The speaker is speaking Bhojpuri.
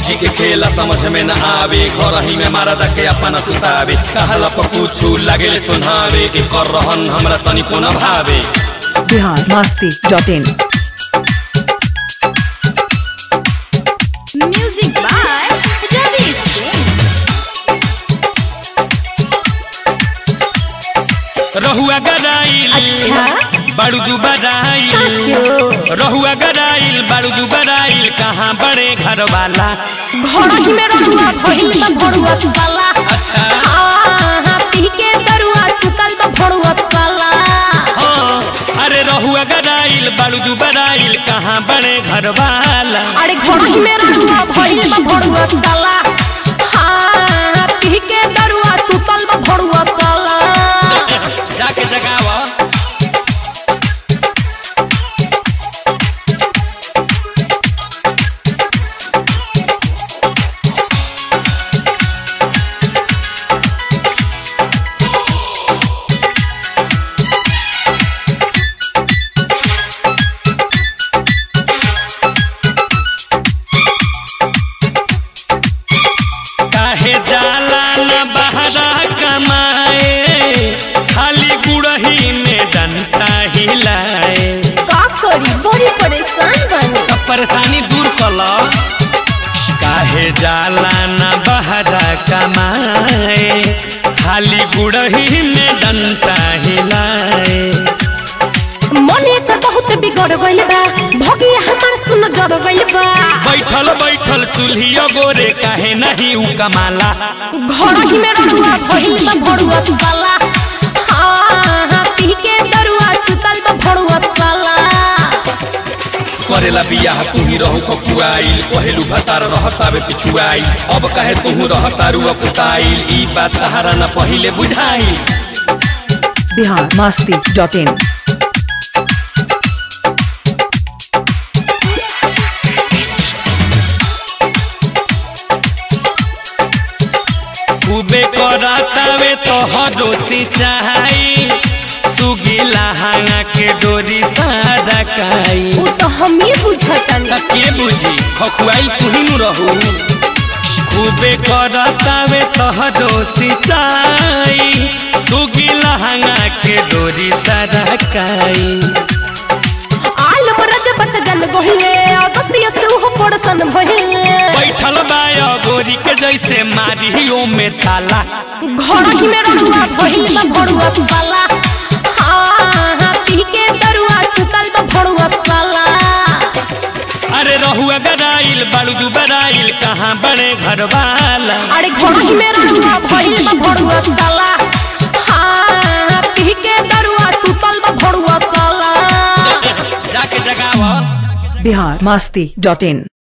भौजी के खेला समझ में न आवे घर ही में मारा के अपना सुतावे कहला पर कुछ लागे चुनावे के कर रहन हमरा तनिको न भावे Bihar Masti dot in Music by Ravi Singh. रहुआ गराइल अच्छा? बारू दुबराइल साचो। रहुआ गराइल बारू दुबराइल कहाँ बड़े घर वाला घर ही में रहुआ भइल बा भरुआ साला अच्छा हाँ पी के दरुआ सुतल बा भरुआ साला हाँ अरे रहुआ गराइल बारू दुबराइल कहाँ बड़े घर वाला अरे घर ही में रहुआ भइल बा भरुआ साला हाँ पी के दरुआ सुतल बा भरुआ साला जाके जगावा काहे जाला न बहरा कमाए खाली गुड़ही में डंटा हिलाए का करी बड़ी परेशान बनी तब परेशानी दूर कल काहे जाला न बहरा कमाए खाली गुड़ही में डंटा हिलाए मन एकर बहुत बिगड़ गइल बा भगिया हमार सुन जड़ गइल बा बैठल बैठल चूल्हिया गोरे काहे नहीं उ कमाला घर ही में रहुआ भइल बा भरुआ साला हाँ हाँ पी के दरुआ सुतल बा भरुआ साला करेला बियाह तू ही रहू ककुआइल पहलू भतार रहतावे पिछुआइल अब कहे तू रहतारू अपुताइल ई बात तहारा न पहिले बुझाइल बिहार मस्ती डॉट इन खूबे करातावे तो हरो सिंचाई सुगीला हांगा के डोरी सारा काई उ तो हम ही बुझतनी त के बुझी खखुआइल तू ही नु रहू खूबे करतावे तहरो सिंचाई सुगीला हांगा के डोरी सारा काई आल मरद बत जन गहिले अगतिय से उह पड़सन भहिले बैठल बाया गोरी के जैसे मारियो में ताला घर ही में रहुआ भइल बा भरुआ साला हाँ हाँ पी के दरुआ सुतल बा भरुआ साला अरे रहुआ गराइल बालू दुबराइल कहाँ बड़े घर वाला अरे घर ही में रहुआ भइल बा भरुआ साला हाँ पी के दरुआ सुतल बा भरुआ साला जाके जगावा बिहार मस्ती डॉट इन